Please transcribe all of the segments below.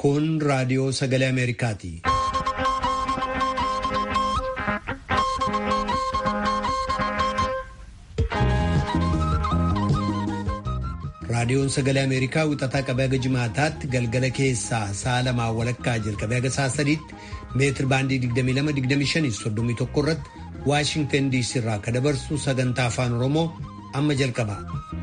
Kun raadiyoo sagalee Ameerikaati. Raadiyoon sagalee Ameerikaa wixataa qabee haga jimaataatti galgala keessaa sa'a lamaa walakkaa jalqabee haga sa'a sadiitti meetir baandii 22-25-31 irratti Waashingtan DC irraa kan dabarsu sagantaa afaan Oromoo amma jalqaba.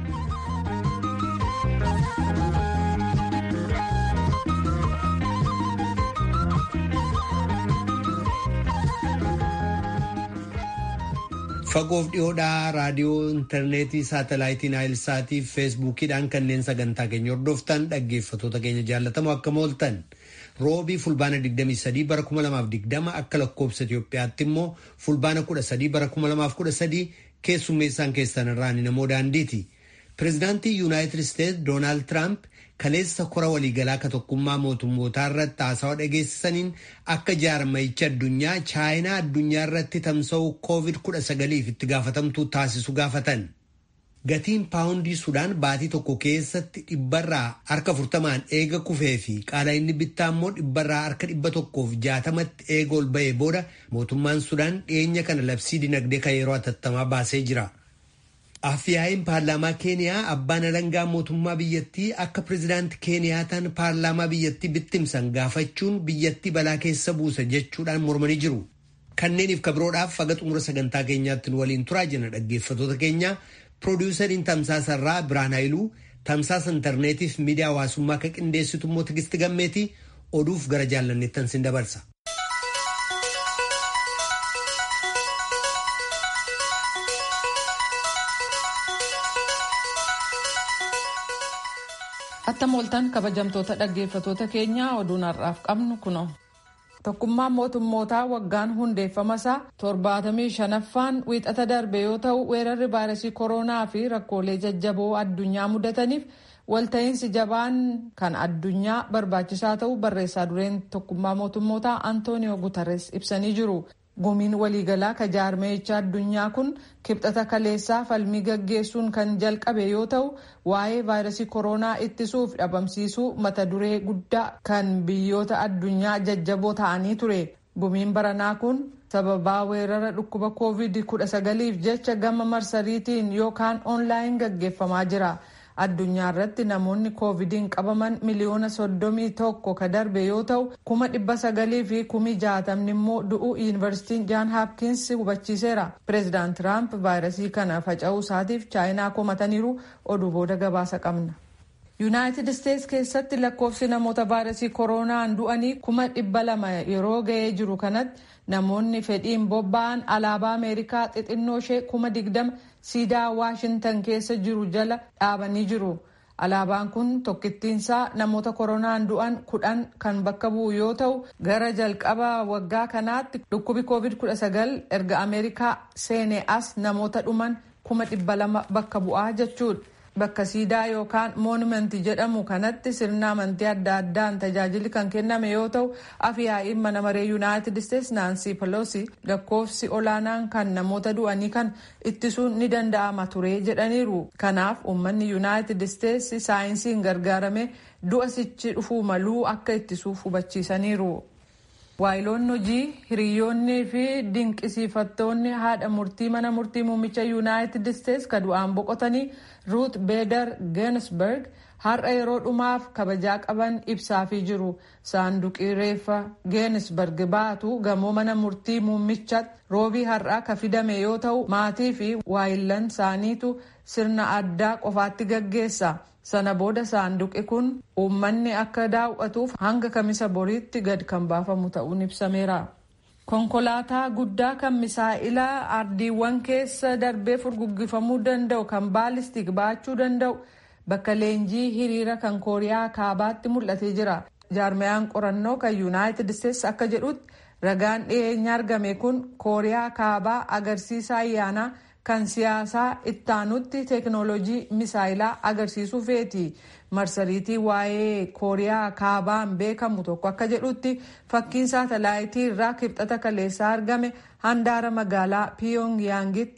Fagoof dhiyoodhaa raadiyoo intarneetii saatalaayitii naayilsaatii fi feesbuukiidhaan kanneen sagantaa keenya hordoftan dhaggeeffatoota keenya jaallatamoo akkam ooltan roobii fulbaana 23 bara 2020 akka lakkoobsa Itoophiyaatti immoo fulbaana 13 bara 2013 keessummeessaan keessan irraa namoo daandiiti. Pireezidaantii Yuunaayitid Isteetsi Doonaald Tiraamp kaleessa kora waliigalaa ka tokkummaa mootummootaa irratti haasawaa dhageessisaniin akka jaarmayicha addunyaa chaayinaa addunyaa irratti tamsa'uu COVID-19 itti gaafatamtuu taasisu gaafatan. Gatiin paawundii Sudaan baatii tokko keessatti dhibbarraa harka furtamaan eega kufee fi qaala inni bittaa immoo dhibbarraa harka dhibba tokkoof jaatamatti eega ol ba'ee booda mootummaan Sudaan dhiyeenya kana labsii dinagdee kan yeroo hatattamaa baasee jira. Afyaa'iin paarlaamaa Keeniyaa abbaan alangaa mootummaa biyyattii akka pireezidaanti Keeniyaataan paarlaamaa biyyattii bittimsan gaafachuun biyyattii balaa keessa buusa jechuudhaan mormanii jiru. Kanneeniif kabiroodhaaf haga xumura sagantaa keenyaatti nu waliin turaa jenna dhaggeeffatoota keenya. Piroodyusariin Tamsaasa irraa Biraan Haayiluu, Tamsaasa intarneetiif miidiyaa hawaasummaa akka qindeessitu immoo Tigisti Gammeeti oduuf gara jaallanneettan sin dabarsa. Attam ooltan kabajamtoota dhaggeeffatoota keenyaa oduun har'aaf qabnu kuno. Tokkummaan mootummootaa waggaan hundeeffama isaa torbaatamii shanaffaan wiixata darbe yoo ta'u weerarri vaayirasii koronaa fi rakkoolee jajjaboo addunyaa mudataniif walta'iinsi jabaan kan addunyaa barbaachisaa ta'u barreessaa dureen tokkummaa mootummootaa Antooniyoo Guterres ibsanii jiru. Gumiin waliigalaa ka jaarmeecha addunyaa kun kibxata kaleessaa falmii gaggeessuun kan jalqabe yoo ta'u waa'ee vaayirasii koronaa ittisuuf dhabamsiisuu mata duree guddaa kan biyyoota addunyaa jajjaboo ta'anii ture. Gumiin baranaa kun sababaa weerara dhukkuba covid-19f jecha gama marsariitiin yookaan oonlaayin gaggeeffamaa jira. addunyaa irratti namoonni koovidiin qabaman miliyoona soddomii tokko ka darbe yoo ta'u kuma dhibba sagalii fi kumi jaatamni immoo du'uu yuunivarsiitiin jaan haapkiins hubachiiseera pireezidaant tiraamp vaayirasii kana faca'uu isaatiif chaayinaa komataniiru oduu booda gabaasa qabna. yuunaayitid isteets keessatti lakkoofsi namoota vaayirasii koronaan du'anii kuma dhibba lama yeroo ga'ee jiru kanatti namoonni fedhiin bobba'an alaabaa ameerikaa xixinnoo ishee kuma digdama siidaa waashintan keessa jiru jala dhaabanii jiru. Alaabaan kun tokkittiinsaa namoota koronaan du'an kudhan kan bakka bu'u yoo ta'u gara jalqaba waggaa kanaatti dhukkubi covid-19 erga ameerikaa seene as namoota dhuman kuma dhibba lama bakka bu'aa jechuudha. Bakka siidaa yookaan moonumenti jedhamu kanatti sirna amantii adda addaan tajaajilli kan kenname yoo ta'u afyaa'iin mana maree yuunaayitid isteetsi naansii peloosi lakkoofsi olaanaan kan namoota du'anii kan ittisuun ni danda'ama ture jedhaniiru. Kanaaf uummanni yuunaayitid isteetsi saayinsiin gargaarame du'a sichi dhufuu maluu akka ittisuuf hubachiisaniiru. waayiloonni hojii hiriyoonnii fi dinqisiifattoonni haadha murtii mana murtii muummicha yuunaayitid isteetsi ka du'aan boqotanii ruut beedar geensberg har'a yeroo dhumaaf kabajaa qaban ibsaafii jiru saanduqii reeffa geensberg baatu gamoo mana murtii muummichaatti roobii har'aa ka fidame yoo ta'u maatii fi waayilan isaaniitu sirna addaa qofaatti gaggeessa. sana booda saanduqi kun uummanni akka daawwatuuf hanga kamisa boriitti gad kan baafamu ta'uun ibsameera. konkolaataa guddaa kan misaa'ila ardiiwwan keessa darbee furguggifamuu danda'u kan baalistik baachuu danda'u bakka leenjii hiriira kan kooriyaa kaabaatti mul'atee jira. jaarmayaan qorannoo kan yuunaayitid isteetsi akka jedhutti ragaan dhiyeenya argame kun kooriyaa kaabaa agarsiisa ayyaanaa. kan siyaasaa ittaanutti teeknooloojii misaayilaa agarsiisuu feeti marsariitii waa'ee kooriyaa kaabaan beekamu tokko akka jedhutti fakkiin saatalaayitii irraa kibxata kaleessaa argame handaara magaalaa piyongiyaangitti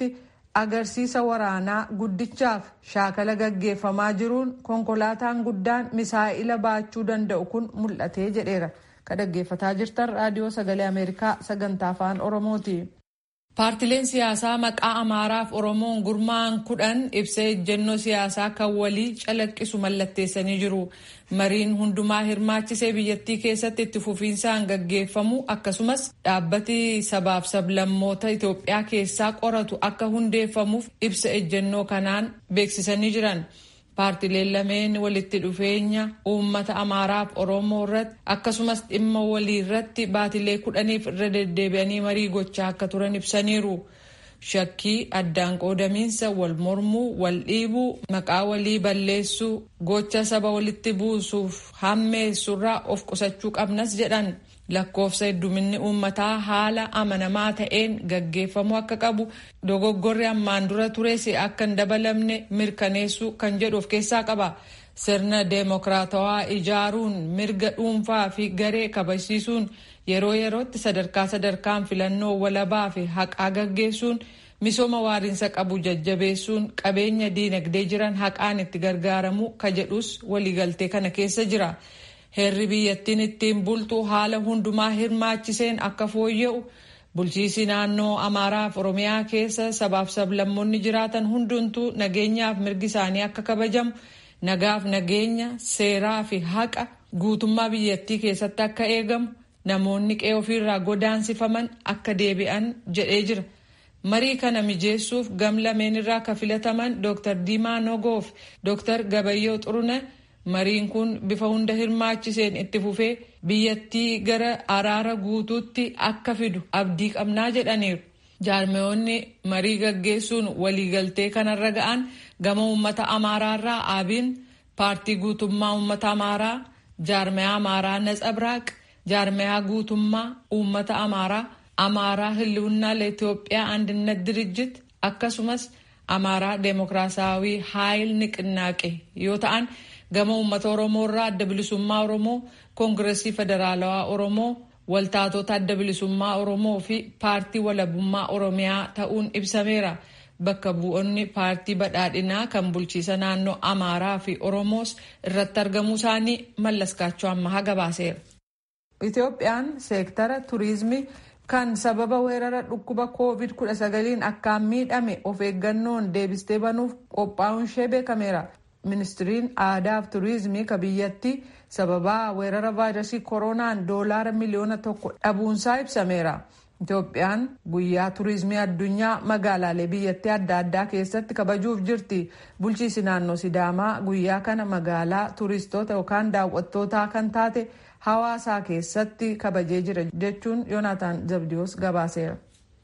agarsiisa waraanaa guddichaaf shaakala gaggeeffamaa jiruun konkolaataan guddaan misaa'ila baachuu danda'u kun mul'atee jedheera ka dhaggeeffataa jirtan raadiyoo sagalee ameerikaa sagantaa afaan oromooti. paartileen siyaasaa maqaa amaaraaf oromoon gurmaa'an kudhan ibsa ejjennoo siyaasaa kan walii calaqqisu mallatteessanii jiru mariin hundumaa hirmaachisee biyyattii keessatti itti fufiinsaan gaggeeffamu akkasumas dhaabbati sabaaf sablammoota itoophiyaa keessaa qoratu akka hundeeffamuuf ibsa ejjennoo kanaan beeksisanii jiran. paartileen lameen walitti dhufeenya uummata amaaraaf oromoo irratti akkasumas dhimma walii irratti baatilee kudhaniif irra deddeebi'anii marii gochaa akka turan ibsaniiru. shakkii addaan qoodamiinsa wal mormuu wal dhiibuu maqaa walii balleessuu gocha saba walitti buusuuf hammeessurraa of qusachuu qabnas jedhan. lakkoofsa hedduminni uummataa haala amanamaa ta'een gaggeeffamuu akka qabu dogoggorri ammaan dura tures akka hin dabalamne mirkaneessuu kan jedhu of keessaa qaba sirna deemokiraatawaa ijaaruun mirga dhuunfaa fi garee kabachiisuun yeroo yerootti sadarkaa sadarkaan filannoo walabaa fi haqaa gaggeessuun misooma waariinsa qabu jajjabeessuun qabeenya diinagdee jiran haqaan itti gargaaramuu ka jedhus waliigaltee kana keessa jira. heerri biyyattiin ittiin bultu haala hundumaa hirmaachiseen akka fooyya'u bulchiisi naannoo amaaraaf oromiyaa keessa sabaaf sablammoonni jiraatan hundumtuu nageenyaaf mirgi isaanii akka kabajamu nagaaf nageenya seeraa fi haqa guutummaa biyyattii keessatti akka eegamu namoonni qe'ee ofiirraa godaansifaman akka deebi'an jedhee jira. marii kana mijeessuuf gam lameen irraa ka filataman dr diimaa nogoof dr gabayyoo xurune. mariin kun bifa hunda hirmaachiseen itti fufee biyyattii gara araara guutuutti akka fidu abdii qabnaa jedhaniiru. jaarmeyoonni marii gaggeessuun waliigaltee kanarra ga'an gama uummata amaaraarraa aabiin paartii guutummaa uummata amaaraa jaarmeyaa amaaraa natsabraaq jaarmeyaa guutummaa uummata amaaraa amaaraa hiliwunnaa ለኢትዮጵያ አንድነት ድርጅት akkasumas amaaraa deemokiraasaawii haayil niqinnaaqe yoo ta'an gama uummata oromoo irraa adda bilisummaa oromoo koongiresii federaalawaa oromoo waltaatota adda bilisummaa oromoo fi paartii walabummaa oromiyaa ta'uun ibsameera bakka bu'oonni paartii badhaadhinaa kan bulchiisa naannoo amaaraa fi oromoos irratti argamuu isaanii mallaskaachoo ammaa gabaaseera. itoophiyaan seektara turiizimii kan sababa weerara dhukkuba covid 19 akkaan miidhame of eeggannoon deebistee banuuf qophaa'uun ishee beekameera. ministiriin aadaa fi turizimii ka biyyattii sababaa weerara vaayirasii koronaan doolaara miliyoona tokko dhabuunsaa ibsameera. Itoophiyaan guyyaa turizimii addunyaa magaalaalee biyyattii adda addaa keessatti kabajuuf jirti. Bulchiisi naannoo Sidaamaa guyyaa kana magaalaa turistoota yookaan daawwattootaa kan taate hawaasaa keessatti kabajee jira jechuun Yoonaataan Zabdiyoos gabaaseera.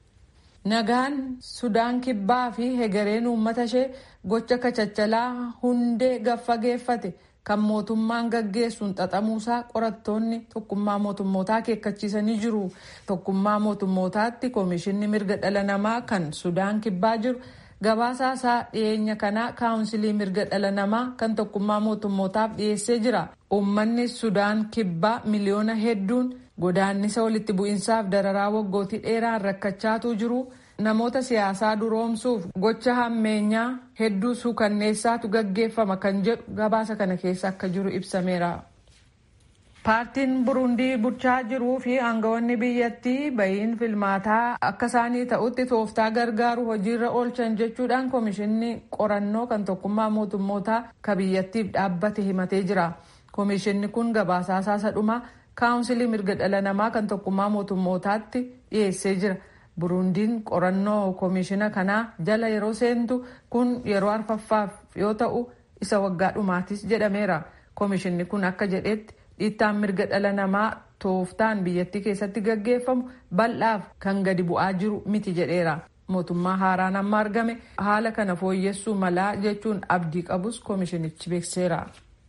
Nagaan Sudaan Kibbaa fi hegereen uummata ishee gocha kachachalaa hundee gaffageeffate kan mootummaan gaggeessuun xaxamuusaa qorattoonni tokkummaa mootummootaa akeekkachiisanii jiru. Tokkummaa mootummootaatti koomishinni mirga dhala namaa kan Sudaan Kibbaa jiru gabaasaa isaa dhiyeenya kanaa kaawunsilii mirga dhala namaa kan tokkummaa mootummootaaf dhiyeessee jira. Uummanni Sudaan Kibbaa miliyoona hedduun godaannisa walitti bu'iinsaaf dararaa waggootii dheeraan rakkachaatu jiru. namoota siyaasaa duroomsuuf gocha hammeenyaa hedduu suukanneessaatu gaggeeffama kan jedhu gabaasa kana keessa akka jiru ibsameera. paartiin burundii bulchaa jiruu fi aangawoonni biyyattii bahiin filmaataa akka isaanii ta'utti tooftaa gargaaru hojiirra oolchan jechuudhaan koomishinni qorannoo kan tokkummaa mootummootaa ka biyyattiif dhaabbate himatee jira. koomishinni kun gabaasaa isaa dhumaa kaawunsilii mirga dhala namaa kan tokkummaa mootummootaatti dhiyeessee jira. burundiin qorannoo koomishina kanaa jala yeroo seentu kun yeroo arfaffaaf yoo ta'u isa waggaa dhumaatis jedhameera koomishinni kun akka jedhetti dhiittaan mirga dhala namaa tooftaan biyyattii keessatti gaggeeffamu bal'aaf kan gadi bu'aa jiru miti jedheera mootummaa haaraan amma argame haala kana fooyyessuu malaa jechuun abdii qabus koomishinichi beekseera.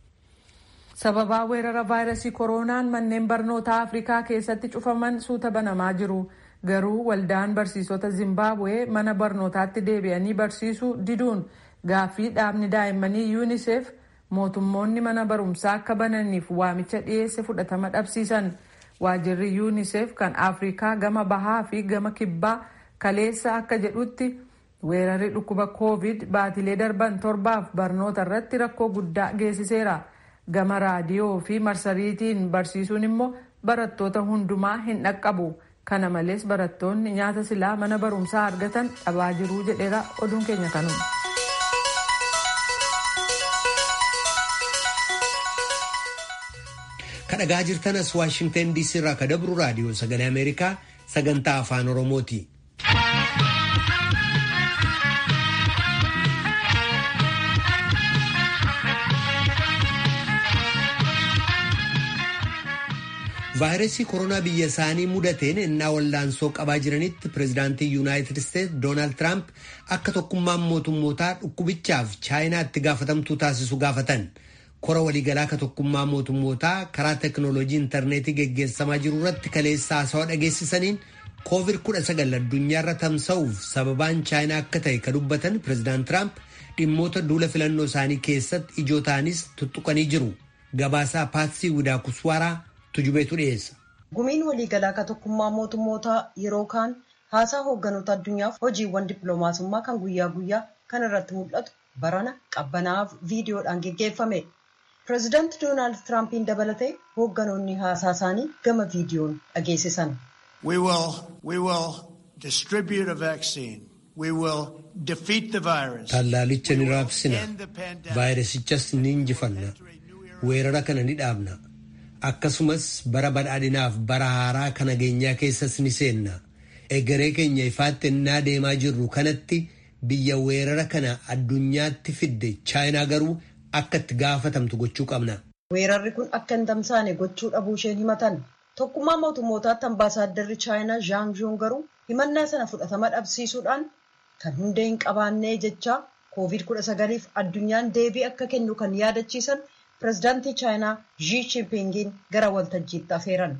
sababaa weerara vaayirasii kooroonaan manneen barnootaa afrikaa keessatti cufaman suuta banamaa jiru. garuu waldaan barsiisota zimbabwee mana barnootaatti deebi'anii barsiisuu diduun gaaffii dhaabni daa'immanii yuunisef mootummoonni mana barumsaa akka bananiif waamicha dhiyeesse fudhatama dhabsiisan waajirri yuunisef kan afrikaa gama bahaa fi gama kibbaa kaleessa akka jedhutti weerarri dhukkuba koovid baatilee darban torbaaf barnoota irratti rakkoo guddaa geessiseera gama raadiyoo fi marsariitiin barsiisuun immoo barattoota hundumaa hin dhaqqabu kana malees barattoonni nyaata silaa mana barumsaa argatan dhabaa jiruu jedheera oduun keenya kanuma. kadhagaa jirtanas waashingtan diisii irraa kadabru raadiyoo sagalee ameerikaa sagantaa afaan oromooti. vaayirasii koronaa biyya isaanii mudateen innaa wallaansoo qabaa jiranitti pireezidaantii yuunaayitid isteetsi doonaald tiraamp akka tokkummaan mootummootaa dhukkubichaaf chaayinaatti gaafatamtuu taasisu gaafatan. kora waliigalaa ka tokkummaa mootummootaa karaa teknooloojii intarneetii geggeessamaa jiru irratti kaleessa haasawaa dhageessisaniin koovid 19 addunyaarra tamsa'uuf sababaan chaayinaa akka ta'e ka dubbatan pireezidaant tiraamp dhimmoota duula filannoo isaanii keessatti ijoo ta'anis tuttuqanii jiru gabaasaa paatsii widaa kuswaaraa tujubeetu dhiyeessa. gumiin waliigalaa ka tokkummaa mootummootaa yeroo kaan haasaa hoogganoota addunyaaf hojiiwwan dippiloomaasummaa kan guyyaa guyyaa kan irratti mul'atu barana qabbanaaf viidiyoodhaan geggeeffame. pireezidaanti doonaald tiraampiin dabalatee hoogganoonni haasaa isaanii gama viidiyoon dhageessisan. We will, we will distribute a vaccine. We will defeat the virus. Tallaalicha ni raabsina. Vaayirasichas ni injifanna. Weerara kana ni dhaabna. Akkasumas bara badhaadhinaaf bara haaraa kana nageenyaa keessas ni seenna. Egeree keenya ifaatti ennaa deemaa jirru kanatti biyya weerara kana addunyaatti fidde chaayinaa garuu akka itti gaafatamtu gochuu qabna. Weerarri kun akka hin tamsaane gochuu dhabuu isheen himatan. Tokkummaa mootummootaatti ambaasaaddarri chaayinaa Zhang Zhong garuu himannaa sana fudhatama dhabsiisuudhaan kan hundee hin qabaannee jechaa koovid kudha sagaliif addunyaan deebii akka kennu kan yaadachiisan pireezidaantii chaayinaa Xi Jinpingiin gara waltajjiitti afeeran.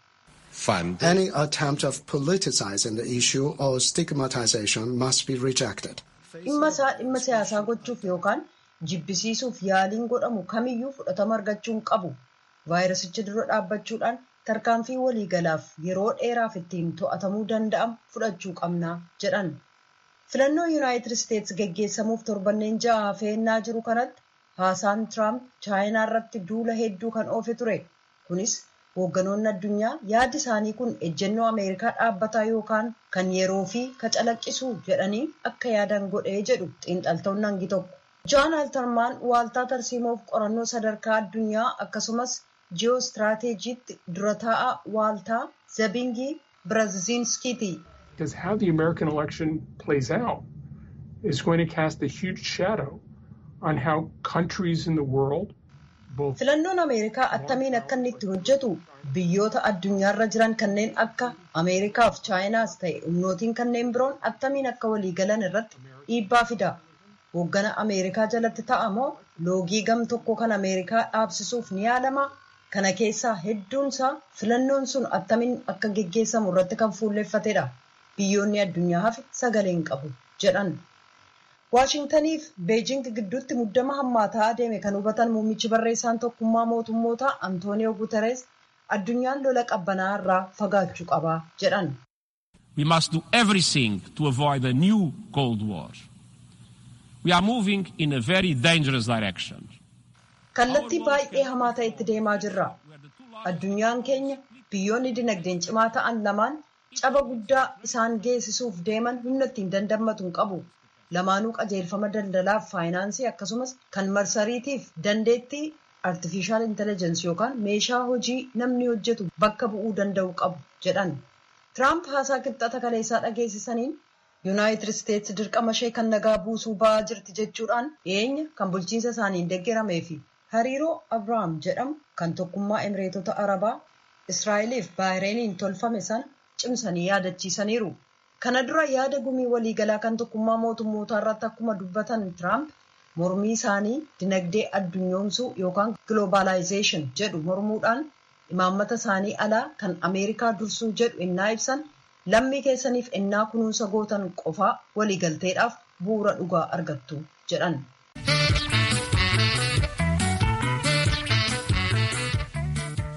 Fund. Any attempt of politicizing the issue or stigmatization must be rejected. Dhimma isaa dhimma siyaasaa gochuuf yookaan jibbisiisuuf yaaliin godhamu kamiyyuu fudhatama argachuu hin qabu. Vaayirasicha dura dhaabbachuudhaan tarkaanfii waliigalaaf yeroo dheeraaf ittiin to'atamuu danda'amu fudhachuu qabnaa jedhan. Filannoo Yuunaayitid Isteetsi geggeessamuuf torbanneen ja'a hafeennaa jiru kanatti haasaan Tiraamp chaayinaa irratti duula hedduu kan oofe ture. Kunis hoogganoonni addunyaa yaadi isaanii kun ejjennoo Ameerikaa dhaabbataa yookaan kan yeroo fi ka calaqqisu jedhanii akka yaadan godhee jedhu xiinxaltoonni hangi tokko. Jaan Altarmaan waaltaa tarsiimoof qorannoo sadarkaa addunyaa akkasumas ji'oostiraateejiitti dura taa'aa waaltaa Zabingii Birazinskiiti. Because how the American election plays out is going to cast a huge shadow on how countries in the world Filannoon Ameerikaa attamiin akka inni itti hojjetu biyyoota addunyaarra jiran kanneen akka Ameerikaaf Chaayinaas ta'e humnootiin kanneen biroon attamiin akka waliigalan irratti dhiibbaa fida. Hooggana Ameerikaa jalatti ta'amoo loogii gam tokko kan Ameerikaa dhaabsisuuf ni yaalama. Kana keessaa hedduunsaa filannoon sun attamiin akka geggeessamu irratti kan fuulleeffatedha. Biyyoonni addunyaa hafe sagalee hin qabu jedhan. Waashingtaniif Beejing gidduutti muddama hammaataa adeeme kan hubatan muummichi barreessaan tokkummaa mootummootaa Antooniyoo Guterees addunyaan lola qabbanaa irraa fagaachuu qaba jedhan. We must do everything to avoid a new Cold War. We are moving in a very dangerous direction. Kallattii baay'ee hamaa ta'etti deemaa jirra. Addunyaan keenya biyyoonni dinagdeen cimaa ta'an lamaan caba guddaa isaan geessisuuf deeman humna ittiin dandammatu hin qabu. Lamaanuu qajeelfama daldalaaf faayinaansii akkasumas kan marsariitiif dandeettii artifishaal intelligensi yookaan meeshaa hojii namni hojjetu bakka bu'uu danda'u qabu jedhan. Tiraamp haasaa qixxata kaleessaa dhageessisaniin Yuunaayitid Isteetsi dirqama ishee kan nagaa buusuu ba'aa jirti jechuudhaan dhiyeenya kan bulchiinsa isaaniin deeggaramee fi hariiroo Abiraam jedhamu kan tokkummaa Emireetota Arabaa Israa'eliif Baahireeniin tolfame sana cimsanii yaadachiisaniiru. Kana dura yaada gumii waliigalaa kan tokkummaa mootummootaa irratti akkuma dubbatan Tiraamp mormii isaanii dinagdee addunyoomsuu yookaan globaalaayizeeshin jedhu mormuudhaan imaammata isaanii alaa kan Ameerikaa dursuu jedhu innaa ibsan lammii keessaniif innaa kunuunsa gootan qofaa waliigalteedhaaf bu'uura dhugaa argattu jedhan.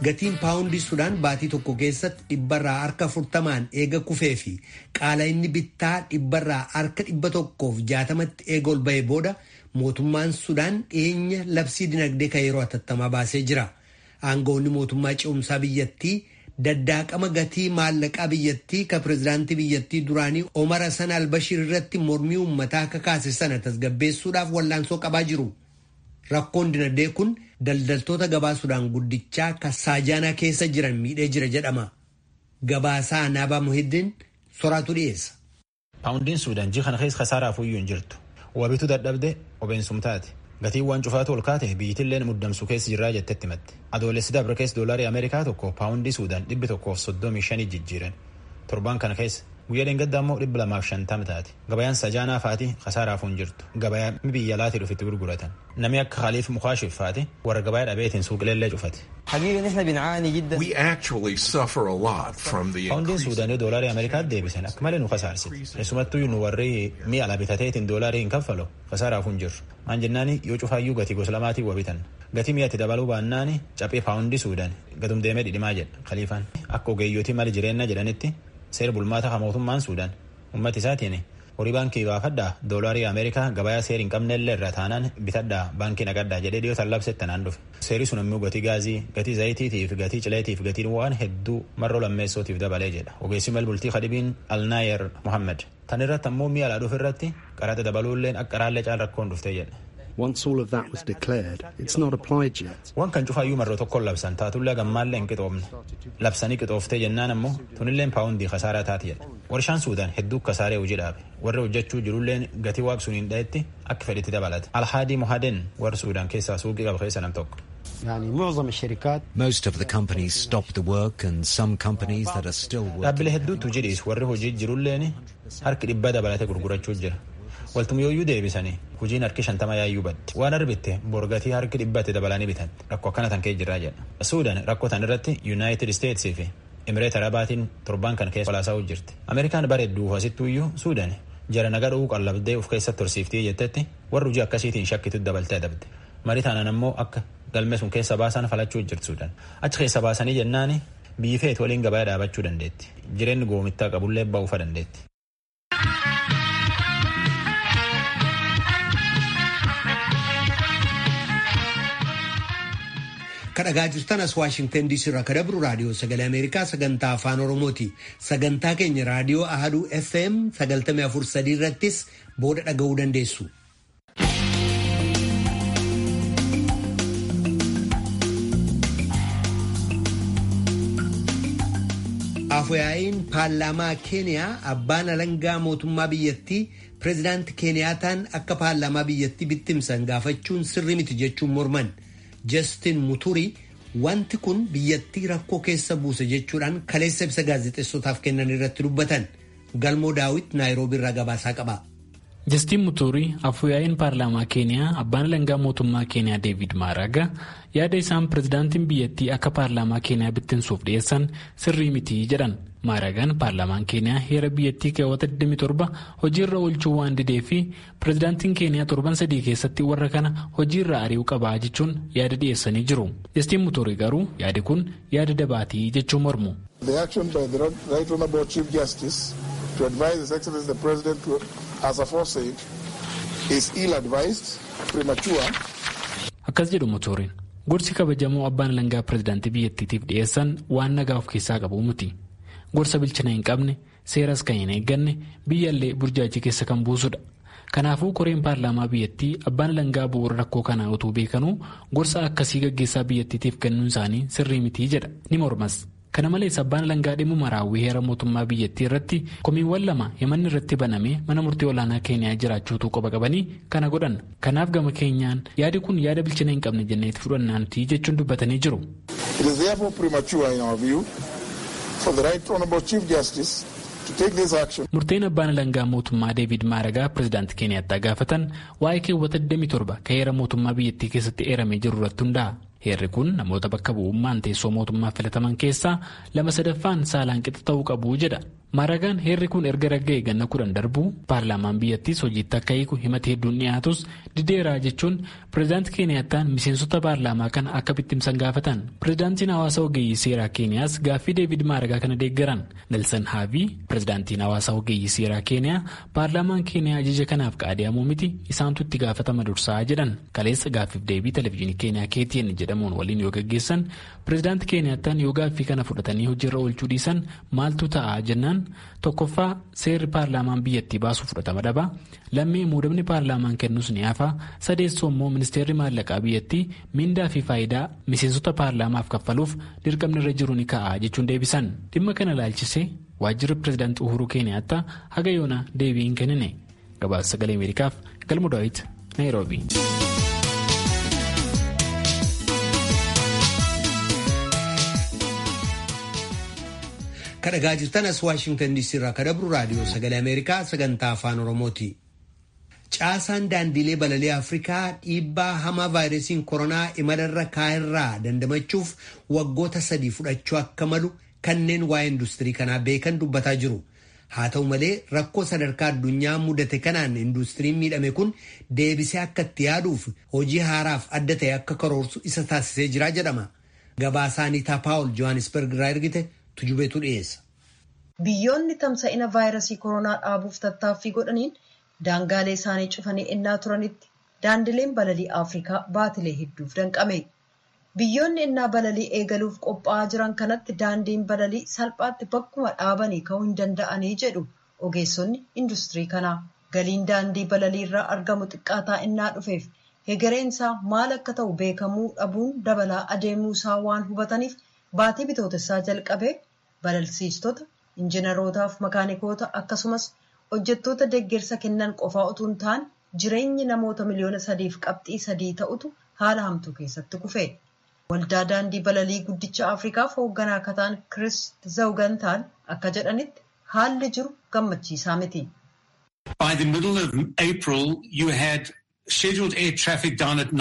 gatiin paawundii sudaan baatii tokko keessatti dhibbarraa harka afurtamaan eega kufee fi qaala inni bittaa dhibbarraa harka dhibba tokkoof jaatamatti eega ol ba'e booda mootummaan sudaan dhiyeenya labsii dinagdee kan yeroo hatattamaa baasee jira. Aangawoonni mootummaa ce'umsaa biyyattii daddaaqama gatii maallaqaa biyyattii ka pirezidaantii biyyattii duraanii Omar Hassan Albashir irratti mormii uummataa kakaase sana tasgabbeessuudhaaf wallaansoo qabaa jiru. Rakkoon dinagdee kun daldaltoota gabaa sudaan guddichaa ka saajaanaa keessa jiran miidhee jira jedhama. Gabaasaa Anaabaa Muhiddin soraatu dhiyeessa. Paawundiin Suudaan ji'a kana keessa kasaaraaf iyyuu hin jirtu. Wabitu dadhabde obeensum taate. Gatiin waan cufaatu ol kaate biyyittilleen muddamsu keessa jirraa jettetti himatte. Adoolessi dabre keessa doolarii Ameerikaa tokko paawundii Suudaan dhibbi tokkoof soddomii shanii jijjiiran. Torbaan kana keessa guyyaa dheengaddaa immoo dhibba lamaaf shantama taate. Gabayaan sajaanaa faati kasaaraaf hin jirtu. Gabayaa biyya alaatii dhufitti gurguratan. Namni akka Khaliif Mukaashif faati warra gabayaa dhabeetiin suuqileellee cufate. We actually suffer a lot from the Paawundiin increase. Suudaanii doolarii Ameerikaatti deebisan akka malee nu kasaarsite. Keessumattuu nu warri mi'a ala bitateetiin doolarii hin kaffalu kasaaraaf hin jirru. Maan jennaani yoo cufaayyuu gatii gosa lamaatiin wabitan. Gatii mi'atti dabaluu baannaani caphee paawundii Suudaan gadum deemee dhidhimaa jedha Khaliifaan. Akka ogeeyyotii mali jireenya jedhanitti seera bulmaata ka mootummaan Suudaan uummata isaatiin horii baankii baafadhaa doolaarii Ameerikaa gabayaa seera hin qabnellee irra taanaan bitadhaa baankii naqadhaa jedhee dhiyootaan labsette naan dhufe. Seerri sun immoo gatii gaazii, gatii zayitiitiif, gatii cileetiif, gatii waan hedduu marroo lammeessootiif dabalee jedha. Ogeessi malbultii Khadibiin Alnaayer Mohammed. Tan irratti ammoo mi'a alaa dhufu irratti qaraxa dabaluulleen akka raallee caal rakkoon dhuftee jedha. Once all of that was declared, it's not applied yet. Waan kan cufaayyuu marroo tokkoon labsan taatullee gammaallee hin qixoofne. Labsanii qixooftee jennaan ammoo tunilleen paawundii kasaaraa taati jedha. Warshaan Suudaan hedduu kasaaree hojii dhaabe. Warri hojjechuu jirulleen gatii waaqsuun hin dhahetti akka fedhitti dabalata. Alhaadii Mohaden warra Suudaan keessaa suuqii qaba keessa nam tokko. Most of the companies stopped the work and some companies that are still working. Dhaabbilee hedduutu jidhiis warri hojii jirulleen harki dhibba dabalate gurgurachuu jira. Waltumyooyyuu deebisanii hojiin harki shantama yaayyuu badde. Waan arbitte borgatii harki dhibbatti dabalanii bitan rakkoo akkana tan kee jirraa jedha. Suudaan rakkoo tan irratti United States fi Emireet Arabaatiin torbaan kan keessa walaasaa jirti. Ameerikaan bareedduu asittuuyyuu Suudaan jara nagaa dhowuu qallabdee of keessatti horsiiftii jettetti warri hojii akkasiitiin shakkitu dabaltee adabde. Marii taanaan ammoo akka galmee sun keessa baasan falachuu jirti Suudaan. Achi keessa baasanii jennaani biyyi feet waliin gabaa dhaabachuu dandeetti. Jireenyi goomittaa qabullee ba'uufa dandeetti. kadhagaa jirtan as waashingtan diisii irraa ka dabru raadiyoo sagalee ameerikaa sagantaa afaan oromooti sagantaa keenya raadiyoo ahaduu fm 94.3 irrattis booda dhaga'uu dandeessu. afuyaa'iin paarlaamaa keeniyaa abbaan alangaa mootummaa biyyattii pireezidaanti keeniyaataan akka paarlaamaa biyyattii bittimsan gaafachuun sirrii miti jechuun morman. Justin Muturi wanti kun biyyattii rakkoo keessa buuse jechuudhaan kaleessa ibsa gaazexeessotaaf kennan irratti dubbatan galmoo daawit naayiroobii irraa gabaasaa qaba. Justin Muturi afuyaa'iin paarlaamaa keeniyaa abbaan alangaa mootummaa keeniyaa Deevid Maaraga yaada isaan pirezidaantiin biyyattii akka paarlaamaa keeniyaa bittinsuuf dhiyeessan sirrii miti jedhan. Maaragaan paarlaamaan keeniyaa heera biyyattii keewwata 27 hojiirra oolchuu waan didee fi pirezidaantiin keeniyaa torban sadii keessatti warra kana hojiirra ari'uu qabaa jechuun yaada dhiyeessanii jiru. Justin Muturi garuu yaadi kun yaada dabaatii jechuun mormu. The action by the Right Honorable Chief Justice to advise His Excellency the President to, as aforesaid is ill-advised, premature. Akkas jedhu Muturiin gorsi kabajamoo abbaan alangaa pirezidaantii biyyattiitiif dhiyeessan waan nagaa of keessaa qabu miti. gorsa bilchina hin qabne seeras kan hin eegganne biyyallee burjaajii keessa kan buusudha. Kanaafuu koreen paarlaamaa biyyattii abbaan alangaa bu'uura rakkoo kanaa utuu beekanuu gorsa akkasii gaggeessaa biyyattiitiif kennuun isaanii sirrii mitii jedha ni mormas. Kana malees abbaan alangaa dhimma raawwii heera mootummaa biyyattii irratti komiiwwan lama himanni irratti banamee mana murtii olaanaa keeniyaa jiraachuutu qoba qabanii kana godhan. Kanaaf gama keenyaan yaadi kun yaada bilchina hin qabne jenneeti fudhannaantii jechuun dubbatanii jiru. It is therefore premature in our view for the Right Honorable Chief Justice to take this action. Murteen abbaan alangaa mootummaa Deevid Maaragaa pirezidaantii Keeniyaattaa gaafatan waa'ee keewwata 27 kan heera mootummaa biyyattii keessatti eeramee jiru irratti hundaa'a. Heerri kun namoota bakka bu'ummaan teessoo mootummaa filataman keessaa lama sadaffaan saalaan qixa ta'uu qabu jedha. Maaragaan heerri kun erga ragga'e ganna kudhan darbuu paarlaamaan biyyattiis hojiitti akka hiiku himata hedduun dhiyaatus dideeraa jechuun pireezidaantii Keeniyaattaan miseensota paarlaamaa kana akka bittimsan gaafatan. Pireezidaantiin hawaasa ogeeyyii seeraa Keeniyaas gaaffii Deevid Maaragaa kana deeggaran. Nelson Haavii pireezidaantiin hawaasa ogeeyyii seeraa Keeniyaa paarlaamaan Keeniyaa ajaja kanaaf qaadiyamuu miti isaantu itti gaafatama dursaa jedhan. Kaleessa gaaffiif deebii televezyiinii Keeniyaa KTN jedhamuun waliin yoo gaggeessan pireezidaantii Keeniyaattaan yoo gaaffii kana fudhatanii hojiirra oolchuu dhiisan maaltu ta'a jennaan tokkoffaa seerri paarlaamaan biyyattii baasuu fudhatama dhaba lammii muudamni paarlaamaan kennus ni hafa sadeessoo immoo ministeerri maallaqaa biyyattii mindaa fi faayidaa miseensota paarlaamaaf kaffaluuf dirqamni irra jiru ni ka'a jechuun deebisan dhimma kana ilaalchisee waajjirri pireezidaantii uhuruu keeniyaattaa haga yoona deebii hin kennine gabaasa sagalee ameerikaaf galmu daawit naayiroobii. kadhagaa jirtan as waashingtan diisii irraa kadhabru raadiyoo sagalee ameerikaa sagantaa afaan oromooti. caasaan daandiilee balalii afrikaa dhiibbaa hamaa vaayirasiin koronaa imalarra kaa'irraa dandamachuuf waggoota sadii fudhachuu akka malu kanneen waa'ee industirii kanaa beekan dubbataa jiru. haa ta'u malee rakkoo sadarkaa addunyaa mudate kanaan industiriin miidhame kun deebisee akka itti yaaduuf hojii haaraaf adda ta'e akka karoorsu isa taasisee jira jedhama. Gabaasaanii Paawul Johannesburg irraa ergite tujubeetu dhiyeessa. Biyyoonni tamsa'ina vaayirasii koronaa dhaabuuf tattaaffii godhaniin daangaalee isaanii cufanii ennaa turanitti daandileen balalii Afrikaa baatilee hedduuf danqame. Biyyoonni ennaa balalii eegaluuf qophaa'aa jiran kanatti daandiin balalii salphaatti bakkuma dhaabanii ka'uu hin danda'anii jedhu ogeessonni industirii kanaa. Galiin daandii balalii irraa argamu xiqqaataa ennaa dhufeef hegereen isaa maal akka ta'u beekamuu dhabuun dabalaa adeemuu isaa waan hubataniif baatii bitootessaa jalqabee balalsiistota, injiinarootaaf makaanikoota akkasumas hojjettoota deeggarsa kennan qofaa utuu hin taane jireenyi namoota miliyoona sadiif qabxii sadii ta'utu haala hamtuu keessatti kufe. Waldaa daandii balalii guddicha Afrikaaf hoogganaa akka ta'an Chris Zawgantaan akka jedhanitti haalli jiru gammachiisaa miti. By the middle of April, you had scheduled air traffic down at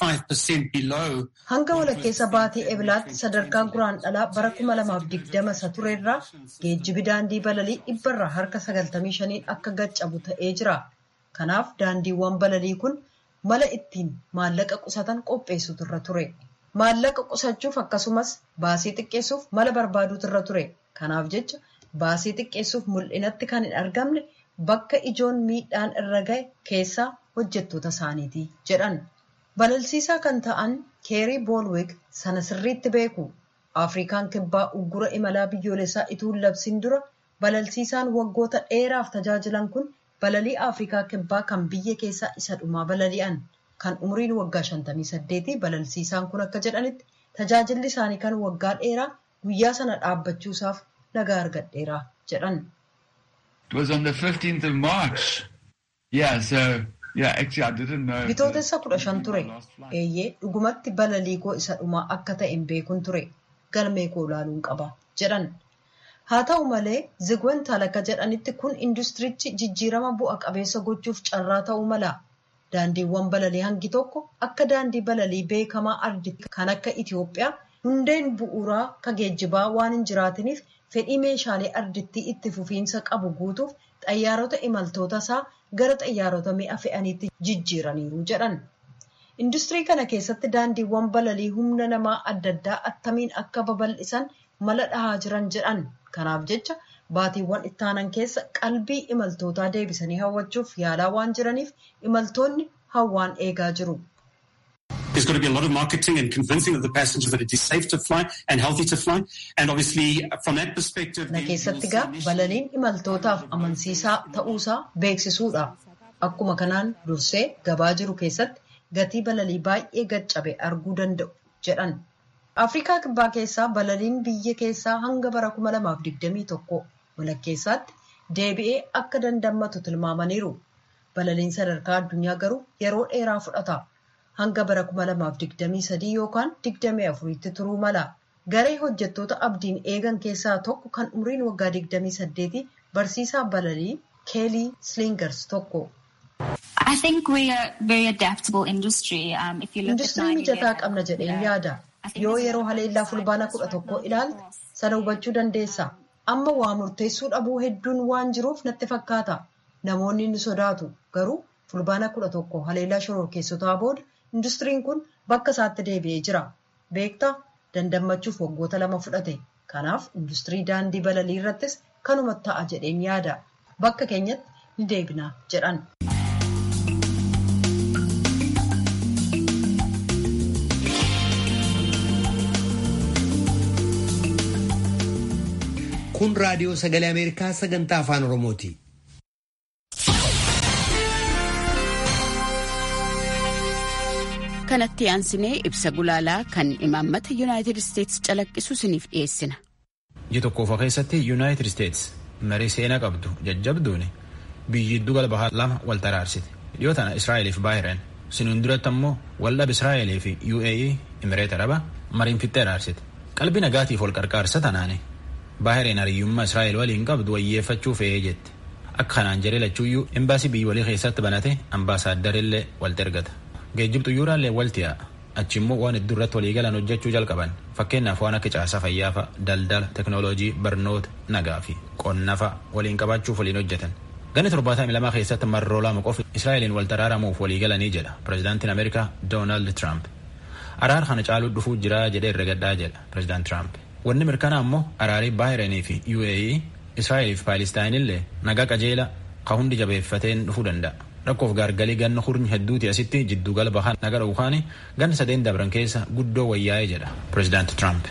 95% below. Hanga walakkeessa baatii ebilaatti sadarkaa guraan dhalaa bara 2020 isa turerraa geejjibi daandii balalii dhibbarraa harka 95 akka gaccabu ta'ee jira. Kanaaf daandiiwwan balalii kun mala ittiin maallaqa qusatan qopheessutu irra ture. Maallaqa qusachuuf akkasumas baasii xiqqeessuuf mala barbaaduutu irra ture. Kanaaf jecha baasii xiqqeessuuf mul'inatti kan hin argamne bakka ijoon miidhaan irra gahe keessaa hojjettoota isaaniiti jedhan. Balalsiisaa kan ta'an keerii boolweg sana sirriitti beeku. Afrikaan kibbaa uggura imalaa biyyoolessaa ituun labsiin dura balalsiisaan waggoota dheeraaf tajaajilan kun balalii Afrikaa kibbaa kan biyya keessaa isa dhumaa balali'an. Kan umriin waggaa 58 balalsiisaan kun akka jedhanitti tajaajilli isaanii kan waggaa dheeraa guyyaa sana dhaabbachuusaaf nagaa argadheera jedhan. Bitootessa kudha shan ture. Eeyyee dhugumatti balalii koo isa dhumaa akka ta'e hin beekun ture. Galmee koo ilaaluun qaba jedhan. Haa ta'u malee zigwantaal akka jedhanitti kun industirichi jijjiirama bu'a qabeessa gochuuf carraa ta'uu mala. Daandiiwwan balalii hangi tokko akka daandii balalii beekamaa arditti kan akka Itoophiyaa hundeen bu'uuraa ka geejjibaa waan hin jiraatiniif fedhii meeshaalee ardittii itti fufiinsa qabu guutuuf xayyaarota imaltoota isaa gara xayyaarota mi'a fe'aniitti jijjiiraniiru jedhan. Industirii kana keessatti daandiiwwan balalii humna namaa adda addaa attamiin akka babal'isan mala dhahaa jiran jedhan. Kanaaf jecha baatiiwwan ittaanan keessa qalbii imaltootaa deebisanii hawwachuuf yaalaa waan jiraniif imaltoonni hawwaan eegaa jiru. There's got to be a lot of marketing and convincing of the passengers that it is safe to fly and healthy to fly. And obviously, from that perspective... Na keessatti gaa balaliin imaltootaaf amansiisaa ta'uusaa beeksisuudha. Akkuma kanaan dursee gabaa jiru keessatti gatii balalii baay'ee gaccabe arguu danda'u jedhan. Afrikaa kibbaa keessaa balaliin biyya keessaa hanga bara 2021 walakkeessaatti deebi'ee akka dandammatu tilmaamaniiru. Balaliin sadarkaa addunyaa garuu yeroo dheeraa fudhata. Hanga bara 2023 yookaan 24tti turuu mala. Garee hojjettoota abdiin eegan keessaa tokko kan umriin waggaa 28 barsiisaa balalii Keelii Slingers tokko. Industirii mijataa qabna jedheen yaada. Yoo yeroo haleellaa fulbaana kudha tokko ilaalte sana hubachuu dandeessa. amma waa murteessuu dhabuu hedduun waan jiruuf natti fakkaata. Namoonni ni sodaatu garuu fulbaana kudha tokko haleellaa shororkeessotaa booda industiriin kun bakka isaatti deebi'ee jira. Beektaa dandammachuuf waggoota lama fudhate. Kanaaf industirii daandii balalii irrattis kanuma ta'a jedheen yaada. Bakka keenyatti ni deebina jedhan. Kun raadiyoo sagalee Ameerikaa sagantaa afaan Oromooti. kanatti aansinee ibsa gulaalaa kan imaammata yuunaayitid isteetsi calaqqisu isiniif dhiyeessina. Ji tokkoofa keessatti yuunaayitid isteetsi marii seenaa qabdu jajjabduun biyyi giddu gala bahaa lama wal taraarsite. Dhiyoo tana Israa'eliif Baahireen siniin duratti ammoo waldhab Israa'elii fi UAE Imireet Araba mariin fixxee araarsite. Qalbii nagaatiif wal qarqaarsa tanaani Baahireen hariyyummaa Israa'el waliin qabdu wayyeeffachuu fe'ee jetti. Akka kanaan jedhee lachuuyyuu embaasii biyya walii keessatti banate ambaasaadarrillee walitti ergata. Geejjibxu yuuraallee walti yaa'a. Achi immoo waan hedduu irratti waliigalan hojjechuu jalqaban. Fakkeenyaaf waan akka caasaa fayyaafa, daldala, teknooloojii, barnoota, nagaa fi qonnafa waliin qabaachuuf waliin hojjetan. Ganni torbaatamii lamaa keessatti marroo lama qofa Israa'eliin wal taraaramuuf waliigalanii jedha pirezidaantiin Ameerikaa Doonaald Tiraamp. Araara kana caaluu dhufuu jira jedhee herrega gaddaa jedha pirezidaant Tiraamp. Wanni mirkanaa immoo araarii Baahireenii fi UAE Israa'elii fi Paalistaayinillee nagaa qajeela ka hundi jabeeffateen dhufuu danda'a. rakkoof gaargalii ganna hurni hedduuti asitti jiddugala bahaa naga dhowukaani ganna sadeen dabran keessa guddoo wayyaa'ee jedha pirezidaant Tiraamp.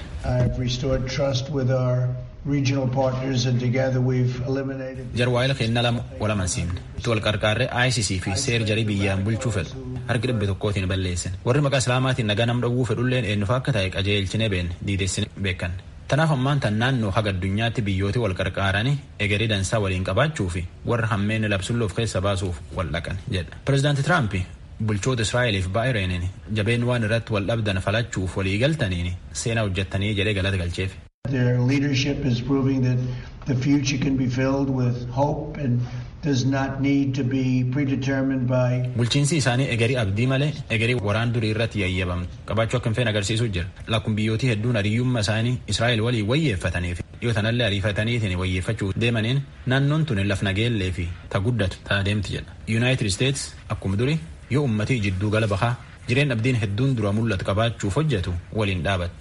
jarwaayila kennaa lama wal amansiifne itti wal qarqaarree ICC fi seer jarii biyyaan bulchuu fedhu harki dhibbe tokkootiin balleessan warri maqaa islaamaatiin nagaa nam dhowwuu fedhulleen eenyufa akka ta'e qajeelchine beekne diidessine beekan. Tanaaf ammaan tan naannoo haga addunyaatti biyyooti wal qarqaaranii egerii dansaa waliin qabaachuu fi warra hammeenni labsulloof keessa baasuuf wal dhaqan jedha. Pireezidaanti Tiraamp bulchoota Israa'eliif Baahireeniin jabeen waan irratti wal dhabdan falachuuf walii galtaniin seenaa hojjettanii jedhee galata galcheef. Their leadership is proving that the future can be filled with hope and does not need to be predetermined by. Bulchiinsi isaanii egerii abdii malee egerii waraan durii irratti yayyabamtu qabaachuu akka hin feene agarsiisuu jira. Lakkuun biyyootii hedduun hariyyummaa isaanii Israa'el waliin wayyeeffataniif dhiyoo tanallee ariifataniitiin wayyeeffachuu deemaniin naannoon tun laf nageellee fi ta guddatu ta'a deemti jedha. Yuunaayitid Isteets akkuma durii yoo ummatii jidduu gala bahaa jireen abdiin hedduun dura mul'atu qabaachuuf hojjetu waliin dhaabatti.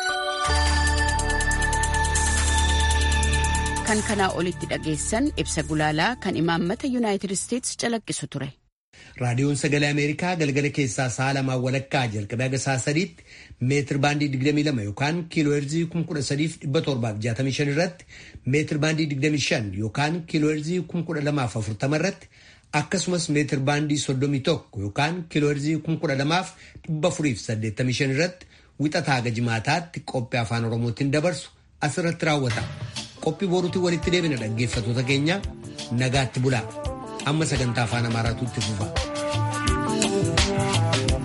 kan kanaa olitti dhageessan ibsa gulaalaa kan imaammata yuunaayitid isteetsi calaqqisu ture. raadiyoon sagalee ameerikaa galgala keessaa sa'a lamaa walakkaa jalqabee haga sa'a sadiitti meetir baandii 22 yookaan kiiloo heerzii 13765 irratti meetir baandii 25 yookaan kiiloo heerzii 12040 irratti akkasumas meetir baandii 31 yookaan kiiloo heerzii 12485 irratti wixataa haga jimaataatti qophii afaan oromootiin dabarsu asirratti raawwata. qophii boruutiin walitti deebina dhaggeeffatoota keenya nagaatti bulaa amma sagantaa afaan amaaraatu itti fufa.